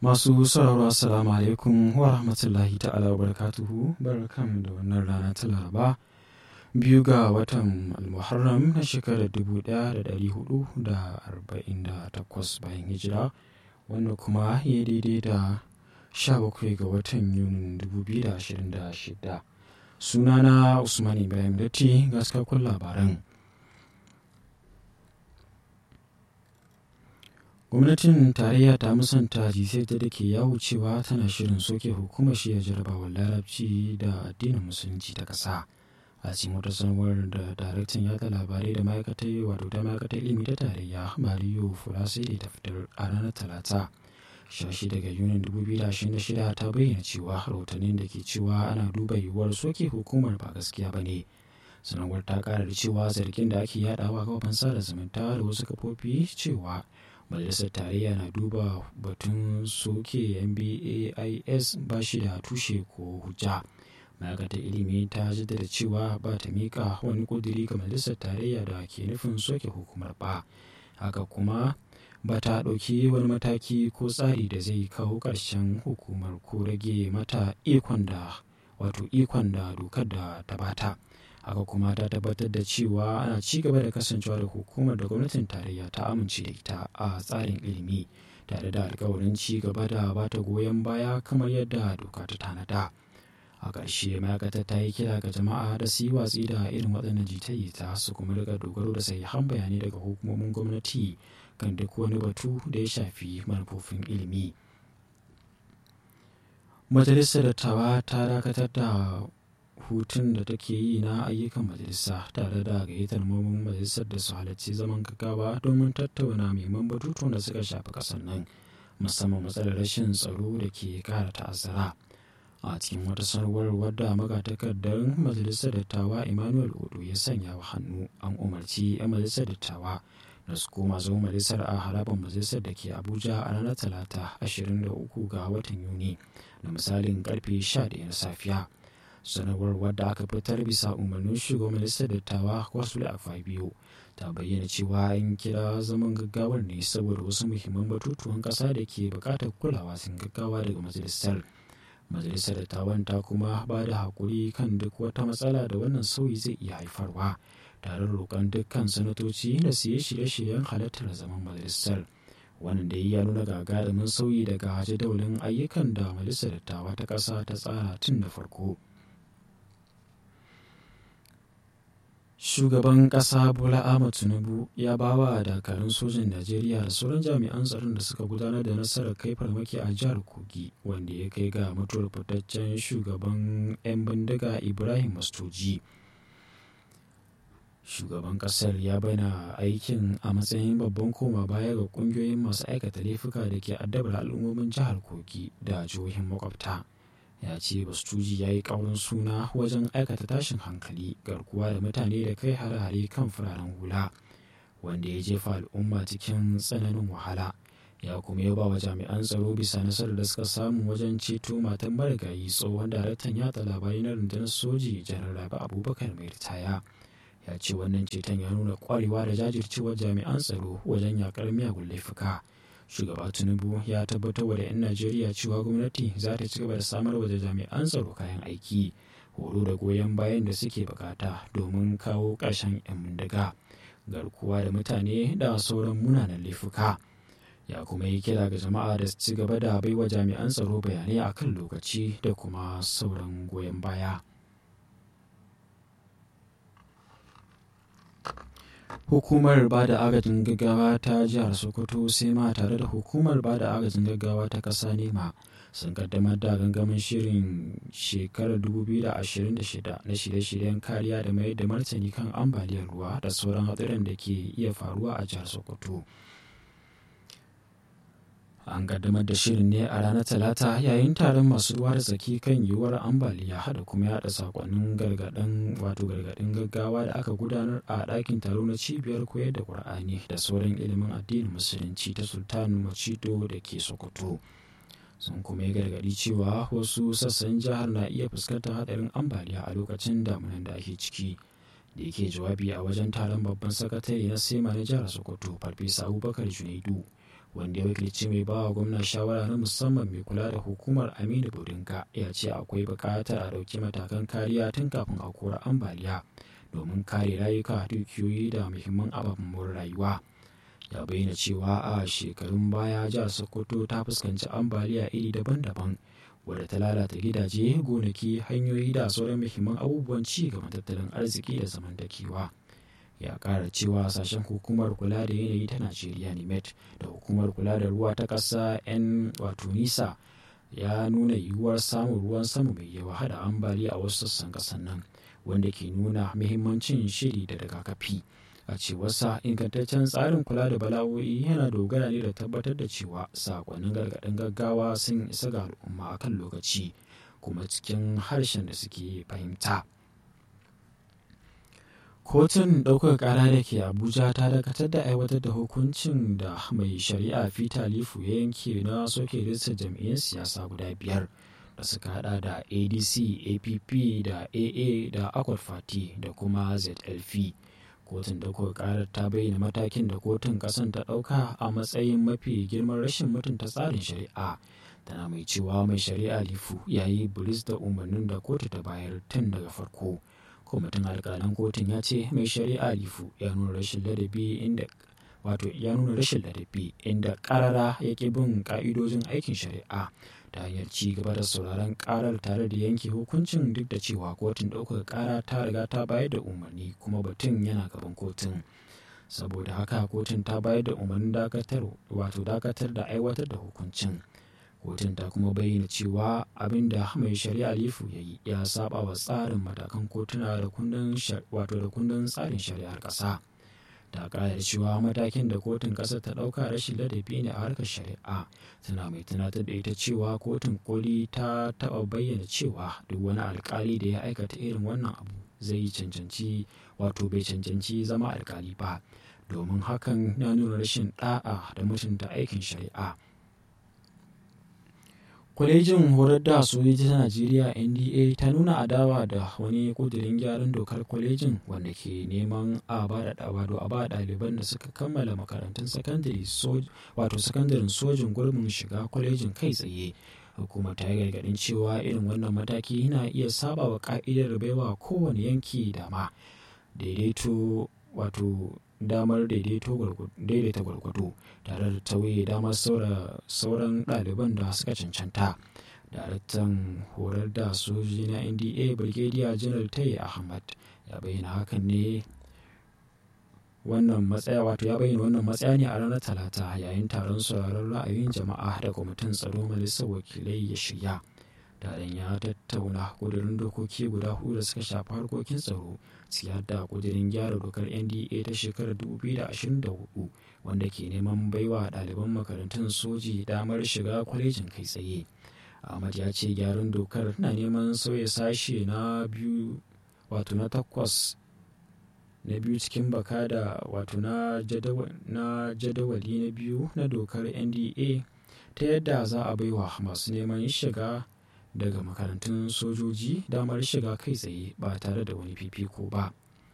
Masu sauraro assalamu alaikum wa rahmatullahi ta'ala wa barakatuhu barkan da wannan rana ta laraba biyu ga watan almuharram na shekarar 1448 bayan hijira wanda kuma ya daidai da 17 ga watan yunin 2026 sunana usman ibrahim datti gaskakun labaran gwamnatin tarayya ta musanta jiseta da ke yawo cewa tana shirin soke hukumar shirya jarabawar larabci da addinin musulunci ta ƙasa a cikin wata sanarwar da daraktan yada labarai da ma'aikatar wato ta ma'aikatar ilimi ta tarayya mariyo fulasiri ta fitar a ranar talata shashi daga yunin 2026 ta bayyana cewa rahotannin da ke cewa ana duba yiwuwar soke hukumar ba gaskiya ba ne sanarwar ta kara da cewa zargin da ake yadawa kafafen sada zumunta da wasu kafofi cewa majalisar tarayya na duba batun soke mbais ba shi da tushe ko hujja ma'aikatar ilimi ta jaddada cewa ba ta mika wani kuduri ga majalisar tarayya da ke nufin soke hukumar ba haka kuma ba ta ɗauki wani mataki ko tsari da zai kawo ƙarshen hukumar ko rage mata ikon da wato ikon da dokar da ta bata haka kuma ta tabbatar da cewa ana ci gaba da kasancewa da hukumar da gwamnatin tarayya ta amince da ita a tsarin ilimi tare da alkawarin ci gaba da ba ta goyon baya kamar yadda doka ta tanada a ƙarshe ma'aikatar ta yi kira ga jama'a da su yi watsi da irin waɗannan jita-jita su kuma daga dogaro da sahihan bayanai daga hukumomin gwamnati kan duk wani batu da ya shafi manufofin ilimi majalisar dattawa ta dakatar da hutun da take yi na ayyukan majalisa tare da gayyatar mambobin majalisar da su halarci zaman gaggawa domin tattauna muhimman batutuwan da suka shafi kasar nan musamman matsalar rashin tsaro da ke kara ta'azzara a cikin wata sanarwar wadda magatakardar majalisar dattawa emmanuel odo ya sanya wa hannu an umarci 'yan majalisar dattawa da su koma zama majalisar a harabar majalisar da ke abuja a ranar talata 23 ga watan yuni da misalin karfe 11 na safiya sanarwar wadda aka fitar bisa umarnin shugaban majalisar dattawa wasu biyu ta bayyana cewa an kira zaman gaggawar ne saboda wasu muhimman batutuwan kasa da ke bukatar kulawa sun gaggawa daga majalisar majalisar dattawan ta kuma ba da haƙuri kan duk wata matsala da wannan sauyi zai iya haifarwa tare da roƙon dukkan sanatoci da su yi shirye-shiryen halartar zaman majalisar wannan da ya nuna gagarumin sauyi daga jadawalin ayyukan da majalisar dattawa ta ƙasa ta tsara tun da farko shugaban ƙasa bola ahmad tinubu ya ba wa dakarun sojin najeriya da sauran jami'an tsaron da suka gudanar da nasarar kai farmaki a jihar kogi wanda ya kai ga mutuwar fitaccen shugaban 'yan bindiga ibrahim mastoji shugaban kasar ya bayyana aikin a matsayin babban koma baya ga kungiyoyin masu aikata laifuka da ke addabar al'ummomin jihar kogi da jihohin makwabta ya ce bastuji ya yi ƙaurin suna wajen aikata tashin hankali garkuwa da mutane da kai hare-hare kan fararen hula wanda ya jefa al'umma cikin tsananin wahala ya kuma ya ba wa jami'an tsaro bisa nasarar da suka samu wajen ceto matan marigayi tsohon daraktan yatsa labarai na rundunar soji janar rabi abubakar mai ritaya ya ce wannan ceton ya nuna kwarewa da jajircewar jami'an tsaro wajen yakar miyagun laifuka shugaba tinubu ya tabbatar da 'yan najeriya cewa gwamnati za ta ci gaba da samar wa da jami'an tsaro kayan aiki horo da goyon bayan da suke bukata domin kawo ƙarshen 'yan bindiga garkuwa da mutane da sauran munanan laifuka ya kuma yi kira ga jama'a da su ci gaba da baiwa jami'an tsaro bayanai akan lokaci da kuma sauran goyon baya hukumar ba da agajin gaggawa ta jihar sokoto sema tare da hukumar ba da agajin gaggawa ta ƙasa nema sun kaddamar da gangamin shirin shekarar 2026 na shirye-shiryen kariya da mayar da martani kan ambaliyar ruwa da sauran hatsarin da ke iya faruwa a jihar sokoto an kaddamar da shirin ne a ranar talata yayin taron masu ruwa da tsaki kan yiwuwar ambaliya da kuma yada sakonnin gargaɗin wato gargaɗin gaggawa da aka gudanar a ɗakin taro na cibiyar koyar da ƙur'ani da sauran ilimin addinin musulunci ta sultan macido da ke sokoto sun kuma yi gargaɗi cewa wasu sassan jihar na iya fuskantar haɗarin ambaliya a lokacin damunan da ake ciki da yake jawabi a wajen taron babban sakatare na sema na jihar sokoto farfesa abubakar junaidu wanda ya wakilci mai bawa gwamna shawara na musamman mai kula da hukumar aminu bodinka ya ce akwai buƙatar a ɗauki matakan kariya tun kafin a kora ambaliya domin kare rayuka dukiyoyi da muhimman ababen rayuwa ya bayyana cewa a shekarun baya jihar sokoto ta fuskanci ambaliya iri daban-daban wadda ta lalata gidaje gonaki hanyoyi da sauran muhimman abubuwan ci gaban tattalin arziki da zamantakewa ya kara cewa sashen hukumar kula da yanayi ta najeriya nimet da hukumar kula da ruwa ta ƙasa 'yan wato nisa ya nuna yiwuwar samun ruwan sama mai yawa hada ambaliya a wasu sassan ƙasar nan wanda ke nuna muhimmancin shiri da rigakafi a cewarsa ingantaccen tsarin kula da bala'o'i yana dogara ne da tabbatar da cewa sakonnin gargaɗin gaggawa sun isa ga al'umma a kan lokaci kuma cikin harshen da suke fahimta kotun ɗaukar ƙara da ke abuja ta dakatar da aiwatar da hukuncin da mai shari'a fita lifu ya yanke na soke rijistar jam'iyyar siyasa guda biyar da suka hada da adc app da aa da akwat fati da kuma zlf kotun ɗaukar ƙarar ta bayyana matakin da kotun ƙasan ta ɗauka a matsayin mafi girman rashin mutunta tsarin shari'a tana mai cewa mai shari'a lifu ya yi buris da umarnin da kotu ta bayar tun daga farko kwamitin alƙalan kotun ya ce mai shari'a lifu ya nuna rashin ladabi inda wato ya nuna rashin ladabi inda ƙarara ya ƙi bin ƙa'idojin aikin shari'a ta hanyar ci gaba da sauraron karar tare da yanke hukuncin duk da cewa kotun ɗaukar kara ta riga ta bayar da umarni kuma batun yana gaban kotun saboda haka kotun ta bayar da umarnin dakatar wato dakatar da aiwatar da hukuncin kotun ta kuma bayyana cewa abin da mai shari'a lifu ya yi ya saba wa tsarin matakan kotuna da kundin wato da kundin tsarin shari'ar ƙasa ta ƙara cewa matakin da kotun ƙasar ta ɗauka rashin ladabi ne a harkar shari'a tana mai tunatar da ita cewa kotun koli ta taɓa bayyana cewa duk wani alkali da ya aikata irin wannan abu zai cancanci wato bai cancanci zama alkali ba domin hakan na nuna rashin ɗa'a da mutunta aikin shari'a kwalejin horar da sojoji ta najeriya nda ta nuna adawa da wani kudirin gyaran dokar kwalejin wanda ke neman a ba da a ba ɗaliban da suka kammala makarantun sakandare wato sakandaren sojin gurbin shiga kwalejin kai tsaye hukumar ta yi gargaɗin cewa irin wannan mataki na iya saba wa ka'idar baiwa kowane yanki dama daidaito wato damar daidaita gwargwado tare da tauye damar sauran ɗaliban da suka cancanta daraktan horar da sojoji na nda brigadier general tayi ahmad ya bayyana hakan ne wannan matsaya wato ya bayyana wannan matsaya ne a ranar talata yayin taron sauraron ra'ayin jama'a da kwamitin tsaro majalisar wakilai ya shirya taron ya tattauna kudurin dokoki guda hudu da suka shafi harkokin tsaro siyar da kudirin gyara dokar nda ta shekarar 2024 wanda ke neman baiwa ɗaliban makarantun soji damar shiga kwalejin kai tsaye ahmad ya ce gyaran dokar na neman sauya sashe na biyu wato na takwas na biyu cikin baka da wato na jadawali na biyu na dokar nda ta yadda za a baiwa masu neman shiga daga makarantun sojoji damar shiga kai tsaye ba tare da wani fifiko ba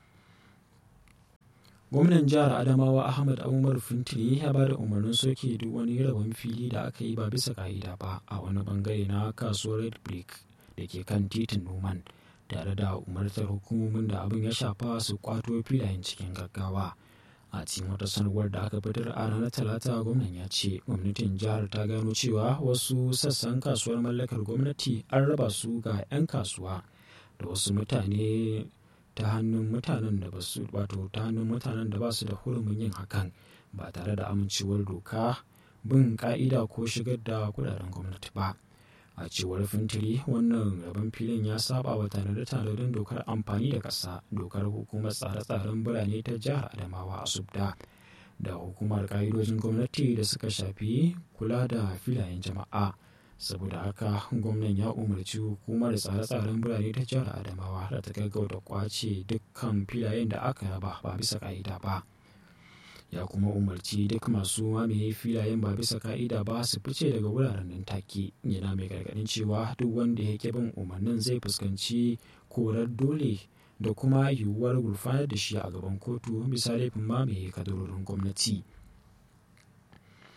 gwamnan jihar adamawa ahmad umar fintiri ya ba da umarnin soke duk wani rabon fili da aka yi ba bisa ka'ida ba a wani bangare na kasuwar red brick da ke kan titin noman tare da umartar hukumomin da abin ya shafa su kwato filayen cikin gaggawa a cikin wata sanarwar da aka fitar a ranar talata gwamnan ya ce gwamnatin jihar ta gano cewa wasu sassan kasuwar mallakar gwamnati an raba su ga 'yan kasuwa da wasu mutane ta hannun mutanen da ba su wato ta hannun mutanen da ba su da hurumin yin hakan ba tare da amincewar doka bin ka'ida ko shigar da kudaden gwamnati ba a cewar fintiri wannan rabon filin ya saba wa tanade-tanaden dokar amfani da ƙasa dokar hukumar tsare-tsaren birane ta jihar adamawa a subda da hukumar ƙa'idojin gwamnati da suka shafi kula da filayen jama'a saboda haka gwamnan ya umarci hukumar tsare-tsaren birane ta jihar adamawa da ta gaggauta kwace dukkan filayen da aka raba ba bisa ka'ida ba ya kuma umarci duk masu mamaye filayen ba bisa ka'ida ba su fice daga wuraren nan take yana mai gargadin cewa duk wanda ya ke bin umarnin zai fuskanci korar dole da kuma yiwuwar gurfanar da shi a gaban kotu bisa laifin mamaye kadarorin gwamnati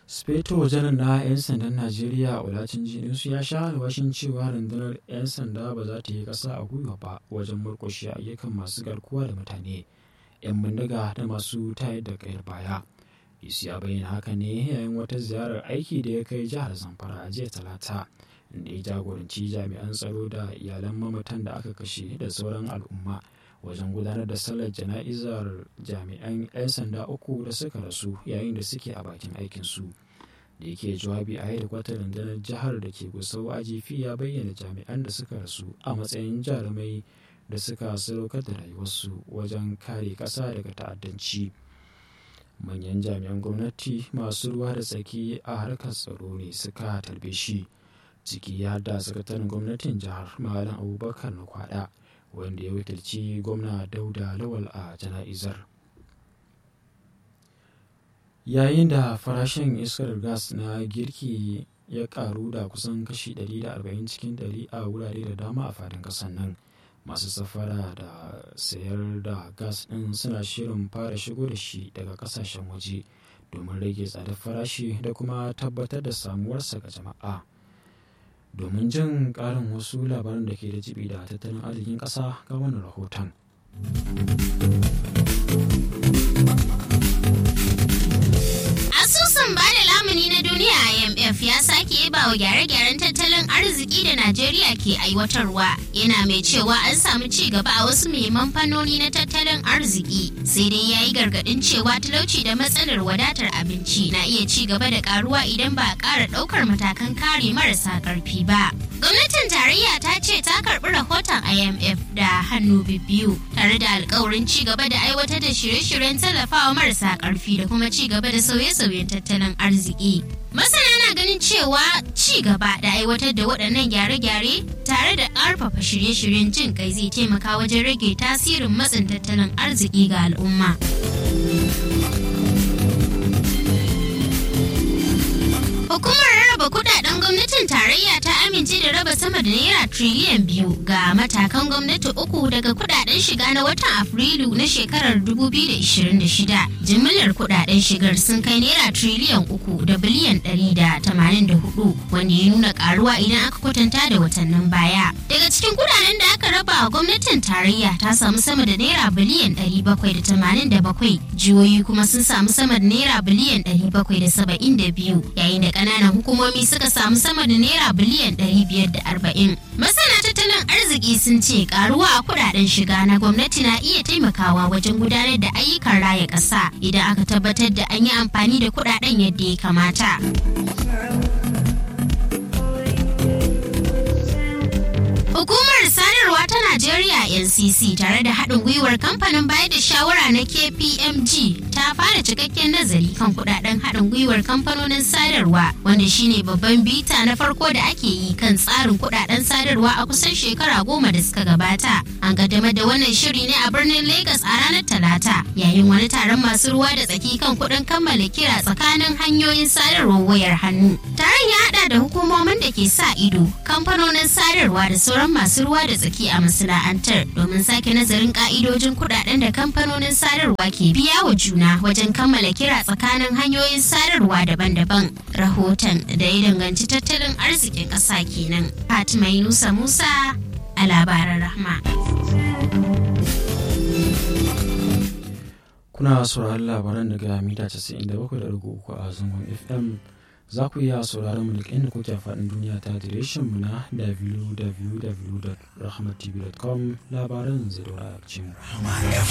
speto janar na 'yan sandan najeriya olacin jinisu ya sha alwashin cewa rundunar 'yan sanda ba za ta yi ƙasa a gwiwa ba wajen murƙushe ayyukan masu garkuwa da mutane 'yan bindiga da masu tayar da kayar baya isi ya bayyana haka ne yayin wata ziyarar aiki da ya kai jihar zamfara a jiya talata da ya jagoranci jami'an tsaro da iyalan mamatan da aka kashe da sauran al'umma wajen gudanar da sallar jana'izar jami'an 'yan sanda uku da suka rasu yayin da suke a bakin aikinsu da yake jawabi a hedikwatar rundunar jihar da ke gusau ajifi ya bayyana jami'an da suka rasu a matsayin jarumai da suka sadaukar da rayuwarsu wajen kare ƙasa daga ta'addanci manyan jami'an gwamnati masu ruwa da tsaki a harkar tsaro ne suka tarbe shi ciki ya da sakataren gwamnatin jihar malam abubakar na kwada wanda ya wakilci gwamna dauda lawal a jana'izar yayin da farashin iskar gas na girki ya karu da kusan kashi 140 cikin 100 a wurare da dama a fadin kasar nan masu safara da sayar da gas ɗin suna shirin fara shigo da shi daga kasashen waje domin rage tsadar farashi da kuma tabbatar da samuwarsa ga jama'a domin jin ƙarin wasu labaran da ke da jibi da tattalin arzikin ƙasa ga wannan rahoton. Asusun ba da lamuni na duniya IMF ya sake yaba wa gyare-gyaren tattalin arziki da Najeriya ke aiwatarwa yana mai cewa an samu ci gaba a wasu muhimman fannoni na tattalin arziki sai dai ya yi gargadin cewa talauci da matsalar wadatar abinci na iya ci gaba da karuwa idan ba a ƙara ɗaukar matakan kare marasa ƙarfi ba. Gwamnatin tarayya ta ce ta karɓi rahoton IMF da hannu biyu tare da alkawarin ci gaba da aiwatar da shirye-shiryen tallafawa marasa ƙarfi da kuma ci gaba da sauye-sauyen tattalin arziki. Masana na ganin cewa ci gaba da aiwatar da waɗannan gyare-gyare tare da ƙarfafa shirye-shiryen jin kai zai taimaka wajen rage tasirin matsin tattalin arziki ga al'umma. Hukumar rarraba kudaden gwamnatin tarayya ta amince da raba sama da naira triliyan biyu ga matakan gwamnati uku daga kudaden shiga na watan Afrilu na shekarar 2026. Jimillar kudaden shigar sun kai naira triliyan uku da biliyan 184 wanda ya nuna karuwa idan aka kwatanta da watannin baya. Daga cikin kudaden da aka raba wa gwamnatin tarayya ta samu sama da naira biliyan 787 jihohi kuma sun samu sama da naira biliyan 772 yayin da kananan hukumomi suka samu sama da naira biliyan 540. Masana tattalin arziki sun ce karuwa a kudaden shiga na gwamnati na iya taimakawa wajen gudanar da ayyukan raya ƙasa idan aka tabbatar da an yi amfani da kudaden yadda ya kamata. Hukumar sadarwa ta Najeriya NCC tare da haɗin gwiwar kamfanin bayar da shawara na KPMG ta fara cikakken nazari kan kudaden haɗin gwiwar kamfanonin sadarwa wanda shine babban bita na farko da ake yi kan tsarin kudaden sadarwa a kusan shekara goma da suka gabata. An kaddamar da wannan shiri ne a birnin Lagos a ranar Talata yayin wani taron masu ruwa da tsaki kan kuɗin kammala kira tsakanin hanyoyin sadarwar wayar hannu. Taron ya haɗa da hukumomin da ke sa ido, kamfanonin sadarwa da sauran masu ruwa da tsaki a masana'antar domin sake nazarin ka'idojin kudaden da kamfanonin sadarwa ke biya wa juna wajen kammala kira tsakanin hanyoyin sadarwa daban-daban rahoton da ya danganci tattalin arzikin ƙasa kenan fatima yunusa musa a labaran rahma kuna sauraron labaran daga mita 97.3 a zangon fm za ku iya sauraron mu duk inda kuke faɗin duniya ta mu na www.rahmatv.com labaran zai dora a